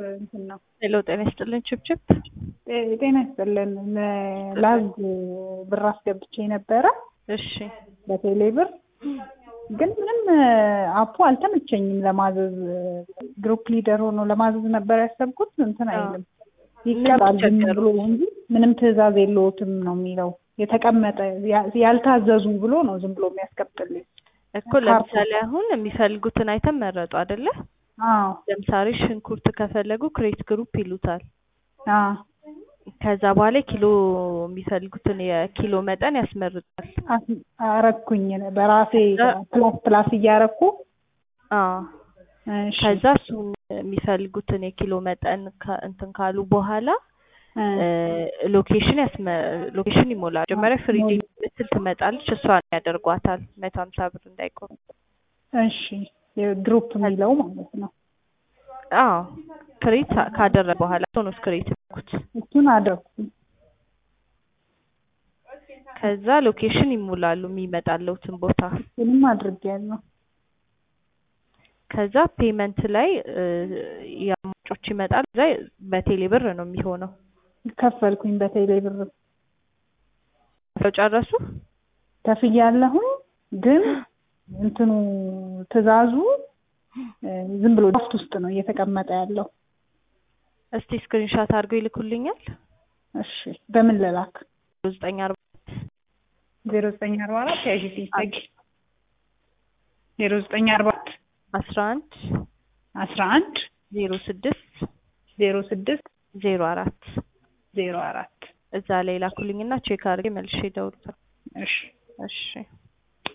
እንትን ነው። ሄሎ ጤና ይስጥልን ችብችብ። ጤ- ጤና ይስጥልን። ላዝ ብር አስገብቼ ነበረ እሺ በቴሌ ብር ግን ምንም አፑ አልተመቸኝም ለማዘዝ። ግሩፕ ሊደር ሆኖ ለማዘዝ ነበር ያሰብኩት። እንትን አይልም ይቀጣል ዝም ብሎ እንጂ ምንም ትዕዛዝ የለዎትም ነው የሚለው። የተቀመጠ ያ- ያልታዘዙ ብሎ ነው ዝም ብሎ የሚያስቀምጥልኝ። እኮ ለምሳሌ አሁን የሚፈልጉትን አይተም መረጡ አይደለ? አዎ ለምሳሌ ሽንኩርት ከፈለጉ ክሬት ግሩፕ ይሉታል። አዎ ከዛ በኋላ ኪሎ የሚፈልጉትን የኪሎ መጠን ያስመርጣል። አስ- አረኩኝ በራሴ ፕላስ ፕላስ እያረኩ አዎ እሺ ከዛ እሱን የሚፈልጉትን የኪሎ መጠን ከ- እንትን ካሉ በኋላ እ ሎኬሽን ያስመ ሎኬሽን ይሞላል። መጀመሪያ ፍሪ ምትል ትመጣለች። እሷን ያደርጓታል መቶ ሀምሳ ብር እንዳይቆም። እሺ የግሩፕ የሚለው ማለት ነው። አዎ ክሬት ካደረገ በኋላ እሱ ነው ክሬት ያደረጉት። እሱን አደረኩኝ። ከዛ ሎኬሽን ይሞላሉ የሚመጣለውትን ቦታ። እሱንም አድርጌያለሁ። ከዛ ፔመንት ላይ እ የአማጮች ይመጣል። እዛ በቴሌ ብር ነው የሚሆነው። ከፈልኩኝ በቴሌ ብር ሰው ጨረሱ። ከፍያለሁኝ። ግን እንትኑ ትዕዛዙ እ ዝም ብሎ ድራፍት ውስጥ ነው እየተቀመጠ ያለው። እስቲ ስክሪንሻት አድርገው ይልኩልኛል። እሺ በምን ልላክ? ዘጠኝ አርባ ዜሮ ዘጠኝ አርባ አራት ያዥ ሲሰግ ዜሮ ዘጠኝ አርባ አራት አስራ አንድ አስራ አንድ ዜሮ ስድስት ዜሮ ስድስት ዜሮ አራት ዜሮ አራት እዛ ላይ ላኩልኝና ቼክ አድርጌ መልሼ እደውልልሻለሁ። እሺ እሺ